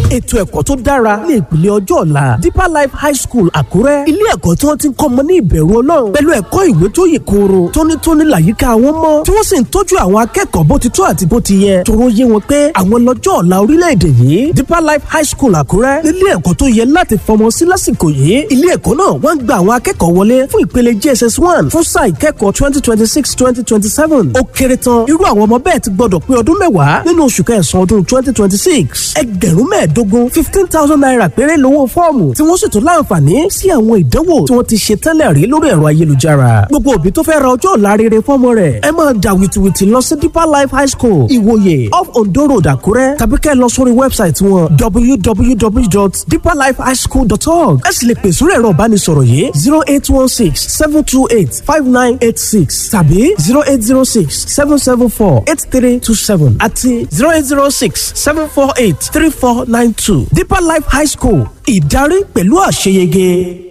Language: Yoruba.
ètò ẹ̀kọ́ tó dára ní ìpìlẹ̀ ọjọ́ ọ̀la deeper life high school àkúrẹ́ ilé ẹ̀kọ́ tí wọ́n ti ń kọ́ ọmọ ní ìbẹ̀rù ọlọ́run pẹ̀lú ẹ̀kọ́ ìwé tó yè kooro tónítóní làyíká wọn mọ́ tí wọ́n sì ń tọ́jú àwọn akẹ́kọ̀ọ́ bó ti tó àti bó ti yẹ tóró yé wọn pé àwọn lọ́jọ́ ọ̀la orílẹ̀-èdè yìí deeper life high school àkúrẹ́ nílé ẹ̀kọ́ tó yẹ láti fọmọ sí lásìkò yìí ilé ẹ̀kọ́ náà wọ́n ń gba àwọn akẹ́kọ̀ọ́ wọlé fún ìpele jss one fún sáà ìkẹ́kọ̀ọ́ twenty twenty six twenty twenty seven ó kéré tán irú àwọn ọmọ bẹ́ẹ̀ ti gbọ́dọ̀ pé ọdún mẹ́wàá nínú oṣù kẹsàn-án ọdún twenty twenty six ẹgbẹ̀rún mẹ́ẹ̀ẹ́dógún fifteen thousand naira péré lówó fọ́ọ̀mù tí wọ́n sì tún láǹfààní sí àwọn ìdánwò tí wọ́n ti ṣe tẹ́lẹ̀ rí lórí ẹ̀rọ ayélujára gbogbo òbí tó fẹ́ ra ọjọ́ ọ̀la rere fọ́mọ rẹ̀ ẹ máa dà wìtìwìtì lọ sí deeper life high school ìwòye off ondo road àkúrẹ́ tàbí kẹ́ ẹ lọ sórí wẹ́bsáìtì wọn www.deeperlifehighschool.org ẹ sì lè pè sórí ẹ̀rọ ìbánisọ̀rọ̀ yìí zero eight one six seven two eight five nine eight six tàbí zero eight zero six seven seven four eight three two seven àti zero eight zero six seven four eight three four nine two deeper life high school ìdarí pẹ̀lú àṣeyege.